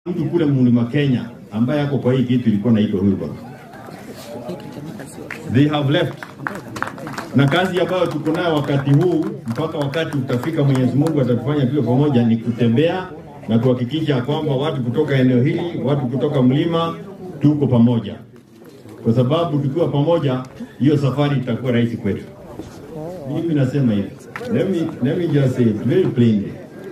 Mtu kule mlima Kenya ambaye ako kwa hii kitu ilikuwa naitwa Wilbur. They have left. Na kazi ambayo tuko nayo wakati huu mpaka wakati utafika Mwenyezi Mungu atatufanya tuwe pamoja ni kutembea na kuhakikisha kwamba watu kutoka eneo hili, watu kutoka mlima tuko pamoja, kwa sababu tukiwa pamoja, hiyo safari itakuwa rahisi kwetu. Mimi nasema hivi, let me, let me just say it very plainly.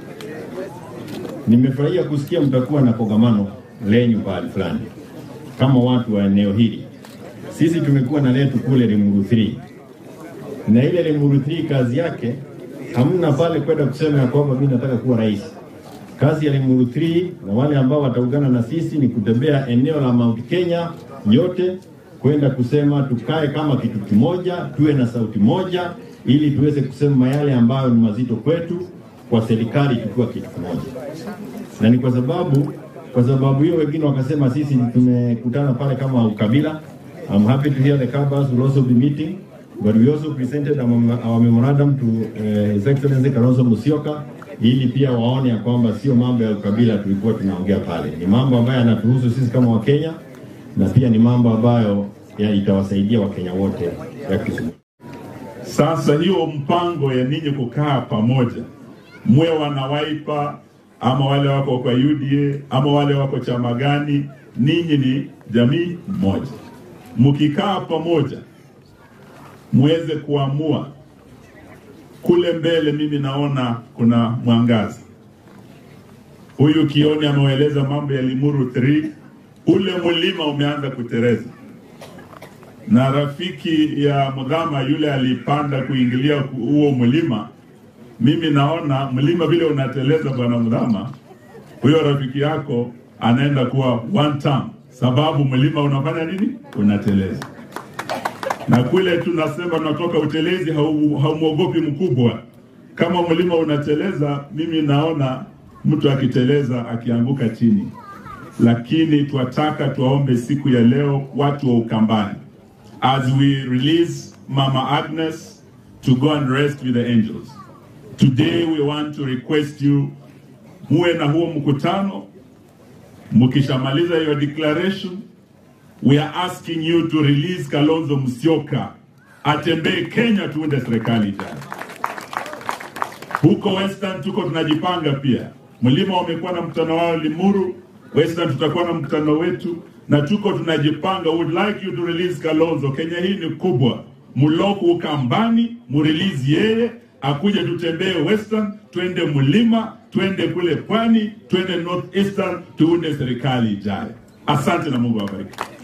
Nimefurahia kusikia mtakuwa na kongamano lenyu pahali fulani kama watu wa eneo hili. Sisi tumekuwa na letu kule Limuru 3 na ile Limuru 3 kazi yake hamna pale kwenda kusema ya kwamba mimi nataka kuwa rais. Kazi ya Limuru 3 na wale ambao wataungana na sisi ni kutembea eneo la Mount Kenya yote kwenda kusema tukae kama kitu kimoja, tuwe na sauti moja, ili tuweze kusema yale ambayo ni mazito kwetu kwa serikali tukiwa kitu kimoja. Na ni kwa sababu kwa sababu hiyo wengine wakasema sisi tumekutana pale kama ukabila. I'm happy to hear the Kabas will also be meeting, but we also presented our, our memorandum to uh, His Excellency Kalonzo Musyoka ili pia waone ya kwamba sio mambo ya ukabila tulikuwa tunaongea pale, ni mambo ambayo yanatuhusu sisi kama Wakenya na pia ni mambo ambayo ya itawasaidia Wakenya wote ya Kisumu. Sasa hiyo mpango ya ninyi kukaa pamoja, mwe wana Wiper ama wale wako kwa UDA ama wale wako chama gani, ninyi ni jamii moja. Mkikaa pamoja, muweze kuamua kule mbele. Mimi naona kuna mwangaza. Huyu Kioni ameeleza mambo ya Limuru 3 ule mlima umeanza kutereza na rafiki ya Mudhama yule alipanda kuingilia huo mlima. Mimi naona mlima vile unateleza, bwana Mudhama, huyo rafiki yako anaenda kuwa one term, sababu mlima unafanya nini? Unateleza. Na kule tunasema tunatoka utelezi, hau- haumwogopi mkubwa. Kama mlima unateleza, mimi naona mtu akiteleza akianguka chini, lakini twataka tuwaombe siku ya leo watu wa Ukambani as we release Mama Agnes to go and rest with the angels. Today we want to request you muwe na huo mkutano. Mkishamaliza your declaration, we are asking you to release Kalonzo Musyoka atembee Kenya tuunde serikali ijayo. Huko Western tuko tunajipanga pia. Mlima wamekuwa na mkutano wao Limuru, Western tutakuwa na mkutano wetu na tuko tunajipanga. Would like you to release Kalonzo. Kenya hii ni kubwa, muloku Ukambani, murelease yeye akuje tutembee Western, twende mlima, twende kule pwani, twende North Eastern, tuunde serikali ijayo. Asante na Mungu awabariki.